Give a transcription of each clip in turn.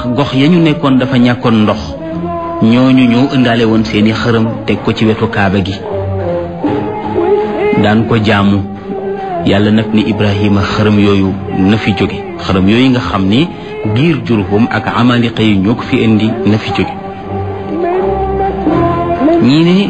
ndax gox ya ñu nekkoon dafa ñàkkoon ndox ñooñu ñoo ëndaale woon seeni xërëm teg ko ci wetu kaaba gi daan ko jaamu yàlla nag ni ibrahima xërëm yooyu na fi jóge xërëm yooyu nga xam ni giir jurhum ak amaliqa yi ñoo ko fi indi na fi jóge ñii ne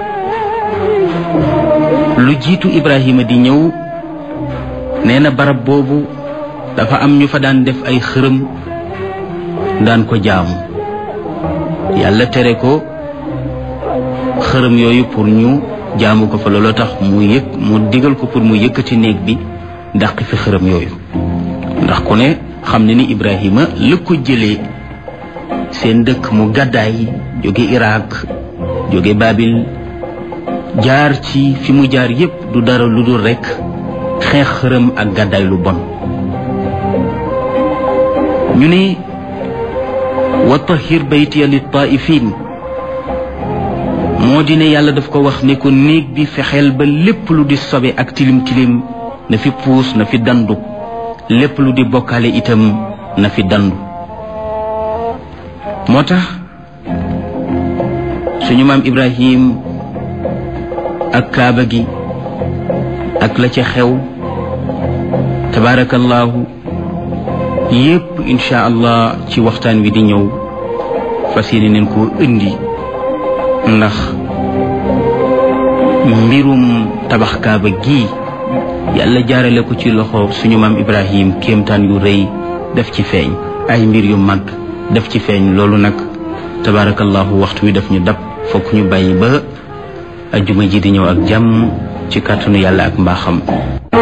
lu jiitu ibrahima di ñëw nee na barab boobu dafa am ñu fa daan def ay xërëm daan ko jaamu yàlla tere ko xërëm yooyu pour ñu jaamu ko fa looloo tax mu yëg mu digal ko pour mu yëkkati néeg bi dàq fi xërëm yooyu ndax ku ne xam ne ni Ibrahima la ko jëlee seen dëkk mu gàddaay jóge Irak jóge Babil jaar ci fi mu jaar yépp du dara lu dul rekk xeex xërëm ak gàddaay lu bon ñu ne wa tahir baytiya lit taifin moo di ne yàlla daf ko wax ne ko néeg bi fexeel ba lépp lu di sobe ak tilim tilim na fi puus na fi dandu lépp lu di bokkaale itam na fi dandu moo tax suñu maam Ibrahim ak kaaba gi ak la ca xew tabaarakallaahu yépp incha allah ci waxtaan wi di ñëw fas yéene neen koo indi ndax mbirum tabax kaaba gii yàlla jaarale ko ci loxo suñu maam ibrahim kéemtaan yu rëy def ci feeñ ay mbir yu mag def ci feeñ loolu nag tabaarakallahu waxtu wi daf ñu dab fokk ñu bàyyi ba ajjuma ji di ñëw ak jàmm ci kàttanu yàlla ak mbaaxam